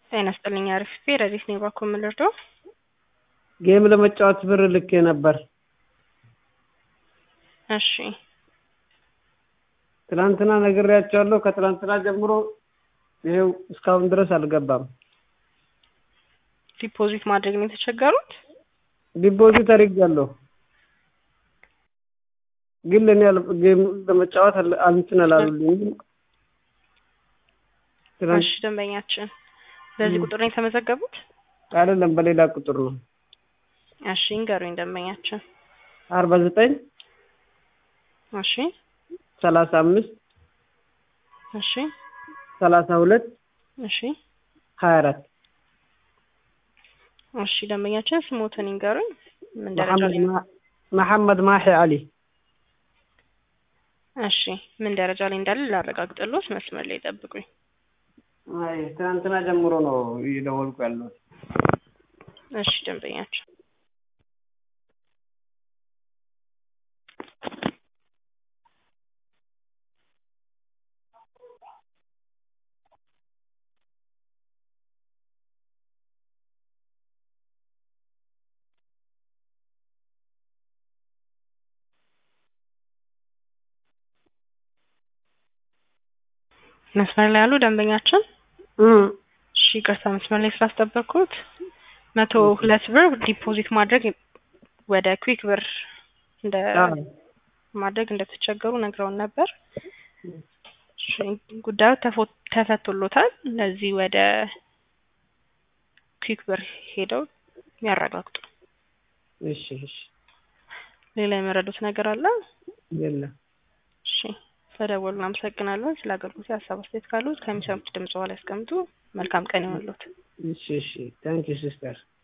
ጤና ይስጥልኝ አሪፍ ረዲት ነኝ ባኮ የምልርደው ጌም ለመጫወት ብር ልኬ ነበር። እሺ ትናንትና ነግሬያቸዋለሁ። ከትናንትና ጀምሮ ይሄው እስካሁን ድረስ አልገባም። ዲፖዚት ማድረግ ነው የተቸገሩት። ዲፖዚት አድርጌያለሁ፣ ግን ለእኔ አል- ጌም ለመጫወት አል- እንትን አላሉልኝም። ትናንት እሺ ደንበኛችን በዚህ ቁጥር ነው የተመዘገቡት? አይደለም በሌላ ቁጥር ነው። እሺ እንገሩኝ ደንበኛችን። አርባ ዘጠኝ እሺ ሰላሳ አምስት እሺ ሰላሳ ሁለት እሺ ሀያ አራት እሺ ደንበኛችን ስሞትን ይንገሩኝ። ምን ደረጃ ላይ ነው? መሐመድ ማሒ አሊ እሺ ምን ደረጃ ላይ እንዳለ ላረጋግጥልዎት፣ መስመር ላይ ጠብቁኝ። አይ ትናንትና ጀምሮ ነው እየደወልኩ ያለሁት። እሺ ደንበኛችን መስመር ላይ ያሉ ደንበኛችን እም፣ እሺ ይቅርታ መስመር ላይ ስላስጠበቅኩት መቶ ሁለት ብር ዲፖዚት ማድረግ ወደ ኩዊክ ብር እንደ አዎ። ማድረግ እንደተቸገሩ ነግረውን ነበር። እሺ ጉዳዩ ተፎ- ተፈቶሎታል። ለዚህ ወደ ኩዊክ ብር ሄደው ያረጋግጡ። እሺ እሺ፣ ሌላ የመረዱት ነገር አለ? የለም እሺ ስለደወሉ እናመሰግናለን። ስለ አገልግሎት ሀሳብ አስተያየት ካሉት ከሚሰሙት ድምጽ በኋላ ያስቀምጡ። መልካም ቀን ይሆንልዎት። እሺ እሺ፣ ታንኪ ሲስተር